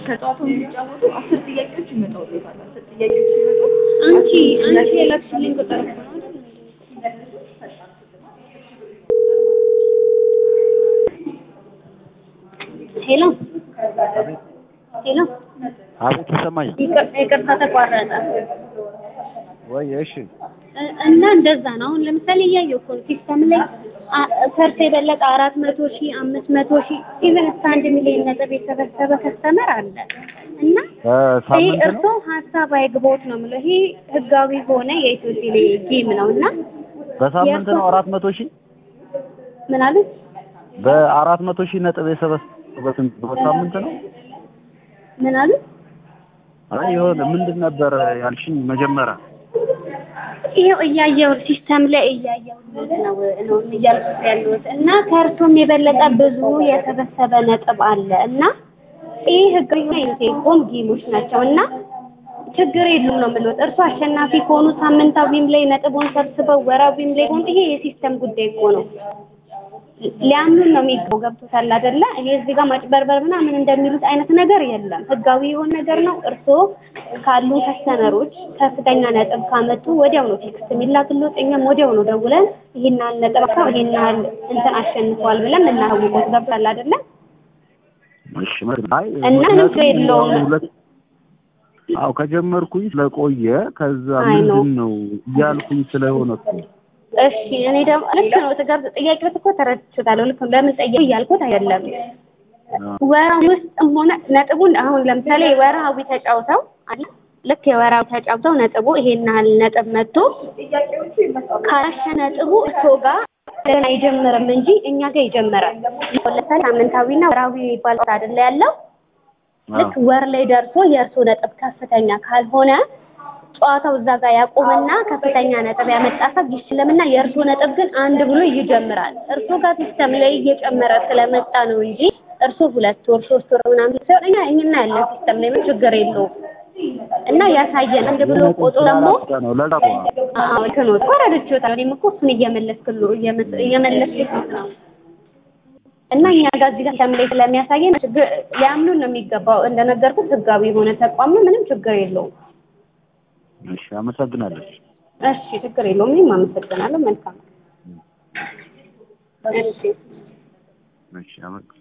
ከጨዋታው የሚጫወቱ አስር ጥያቄዎች ይመጣውታል። አስር ጥያቄዎች ሲመጡ አንቺ አንቺ የላክሽልኝ ቁጥር እኮ ነው አይደል? ሄሎ ሄሎ፣ አቤት ይሰማኛል ይቅር- ይቅርታ ተቋረጠ ወይ? እሺ እ- እና እንደዛ ነው። አሁን ለምሳሌ እያየሁ እኮ ነው ሲስተም ላይ አ- ሰርቶ የበለጠ አራት መቶ ሺህ አምስት መቶ ሺህ ኢቨን እስከ አንድ ሚሊዮን ነጥብ የተሰበሰበ ከስተመር አለ እና ይሄ ሳምንት እርሶ ነው ሀሳብ አይግቦት ነው የምለው። ይሄ ህጋዊ ሆነ የኢትዮ ቴሌ ጌም ነው እና በሳምንት ነው አራት መቶ ሺህ ምን አሉት? በአራት መቶ ሺህ ነጥብ የሰበሰበበት በሳምንት ነው። ምን አሉት? አይ የሆነ ምንድን ነበር ያልሽኝ መጀመሪያ? ይሄው እያየው ሲስተም ላይ እያየው ነው ነው እያልኩት ያለሁት እና ከእርሶም የበለጠ ብዙ የተሰበሰበ ነጥብ አለ እና ይህ ህጋዊ የቴሌኮም ጌሞች ናቸው እና ችግር የሉም ነው የምልዎት። እርሱ አሸናፊ ከሆኑ ሳምንታዊም ላይ ነጥቡን ሰብስበው ወራዊም ላይ ሆኑ ይሄ የሲስተም ጉዳይ እኮ ነው። ሊያምኑን ነው የሚገባው። ገብቶታል አይደለ? እኔ እዚህ ጋር ማጭበርበር ምናምን እንደሚሉት አይነት ነገር የለም። ህጋዊ የሆነ ነገር ነው። እርስዎ ካሉ ከስተመሮች ከፍተኛ ነጥብ ካመጡ ወዲያው ነው ቴክስት የሚላክልዎት። እኛም ወዲያው ነው ደውለን ይሄን ያህል ነጥብ አካው ይሄን ያህል እንትን አሸንፈዋል ብለን እናሳውቅዎት። ገብቶታል አይደለ? እሺ መልካም። አይ እና ምንም ምክንያቱም ችግር የለውም። ሁለት አዎ ከጀመርኩኝ ስለቆየ ከዛ አይ ነው። ምንድን ነው እያልኩኝ ስለሆነ እኮ እሺ እኔ ደግሞ ልክ ነው ትጋር ጥያቄዎት እኮ ተረድቼታለሁ። ልክ ነው። ለምን ጠየቁ እያልኩት አይደለም። ወራዊ ውስጥም ሆነ ነጥቡን አሁን ለምሳሌ ወርሃዊ ተጫውተው አለ ልክ የወራዊ ተጫውተው ነጥቡ ይሄን ያህል ነጥብ መጥቶ ካላሸ ነጥቡ እርሶ ጋር ገና አይጀምርም እንጂ እኛ ጋር ይጀምራል። ለምሳሌ ሳምንታዊና ወራዊ የሚባል አይደለ ያለው ልክ ወር ላይ ደርሶ የእርሶ ነጥብ ከፍተኛ ካልሆነ ጨዋታው እዛ ጋር ያቆምና ከፍተኛ ነጥብ ያመጣ ሰው ይሽለምና የእርሶ ነጥብ ግን አንድ ብሎ ይጀምራል። እርሶ ጋር ሲስተም ላይ እየጨመረ ስለመጣ ነው እንጂ እርሶ ሁለት ወር ሶስት ወር ምናምን ሲሆን እኛ እኛ ያለን ሲስተም ላይ ምን ችግር የለውም እና ያሳየን አንድ ብሎ ቆጥሮ ደግሞ ነው ለዛ አዎ ልክ ነው ተረድቼዎታል። እኔም እኮ እሱን እየመለስክልዎ እየመለስኩት ነው እና እኛ ጋር እዚህ ጋር ሲስተም ላይ ስለሚያሳየን ችግር ሊያምኑን ነው የሚገባው። እንደነገርኩት ህጋዊ የሆነ ተቋም ነው። ምንም ችግር የለውም። እሺ አመሰግናለሁ። እሺ ችግር የለውም። እኔም አመሰግናለሁ። መልካም እሺ እሺ አመ-